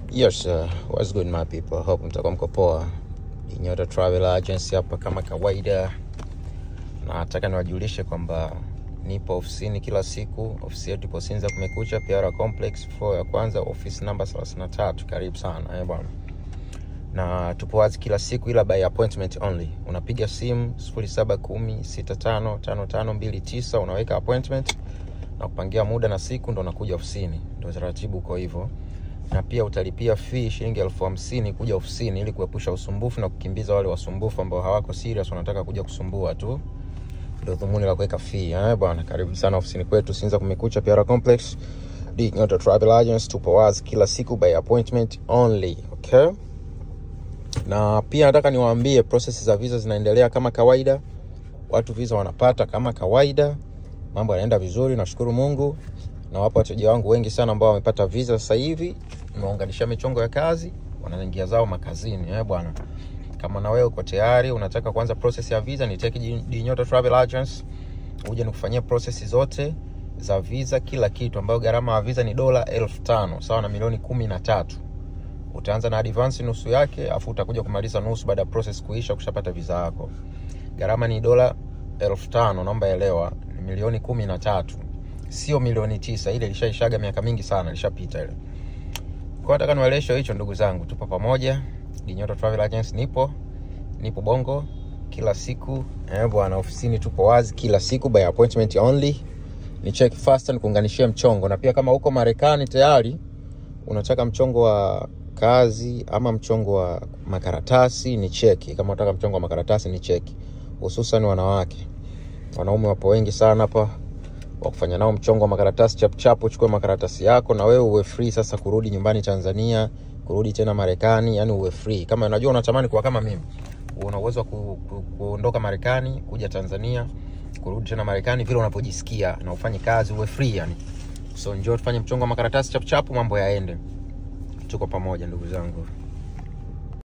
Yes, uh, what's good my people? Hope mtakuwa mko poa. Ni Nyota Travel Agency hapa kama kawaida, na nataka niwajulishe kwamba nipo ofisini kila siku. Ofisi yetu ipo Sinza Kumekucha, Piara Complex, floor ya kwanza, office namba 33. Karibu sana eh bwana, na tupo wazi kila siku, ila by appointment only. Unapiga simu 0710655529 unaweka appointment na kupangia muda na siku, ndo nakuja ofisini. Ndo taratibu uko hivyo na pia utalipia fee shilingi elfu hamsini kuja ofisini ili kuepusha usumbufu na kukimbiza wale wasumbufu ambao hawako serious wanataka kuja kusumbua tu ndio dhumuni la kuweka fee eh bwana karibu sana ofisini kwetu Sinza kumekucha Piara Complex D Nyota Travel Agents tupo wazi kila siku by appointment only okay na pia nataka niwaambie process za visa zinaendelea kama kawaida watu visa wanapata kama kawaida mambo yanaenda vizuri nashukuru mungu na wapo wateja wangu wengi sana ambao wamepata visa sasa hivi nimeunganisha michongo ya kazi wanaingia zao makazini eh bwana kama na wewe uko tayari unataka kuanza process ya visa ni take Dinyota Travel Agents uje nikufanyia process zote za visa kila kitu ambayo gharama ya visa ni dola elfu tano sawa na milioni kumi na tatu utaanza na advance nusu yake afu utakuja kumaliza nusu baada ya process kuisha kushapata visa yako gharama ni dola elfu tano naomba elewa ni milioni kumi na tatu sio milioni tisa ile ilishaishaga miaka mingi sana ilishapita ile kwa nataka niwaeleshe hicho ndugu zangu tupo pamoja Dinyota Travel Agency nipo nipo bongo kila siku eh bwana ofisini tupo wazi kila siku by appointment only ni check fast ni kuunganishia mchongo na pia kama uko Marekani tayari unataka mchongo wa kazi ama mchongo wa makaratasi ni cheki kama unataka mchongo wa makaratasi ni cheki hususan wanawake wanaume wapo wengi sana hapa wa kufanya nao mchongo wa makaratasi chapchap uchukue makaratasi yako na wewe uwe free sasa kurudi nyumbani Tanzania kurudi tena Marekani yani uwe free kama unajua unatamani kuwa kama mimi una uwezo wa ku, ku, kuondoka Marekani kuja Tanzania kurudi tena Marekani vile unapojisikia na ufanye kazi uwe free yani so njoo tufanye mchongo wa makaratasi chapchap mambo yaende tuko pamoja ndugu zangu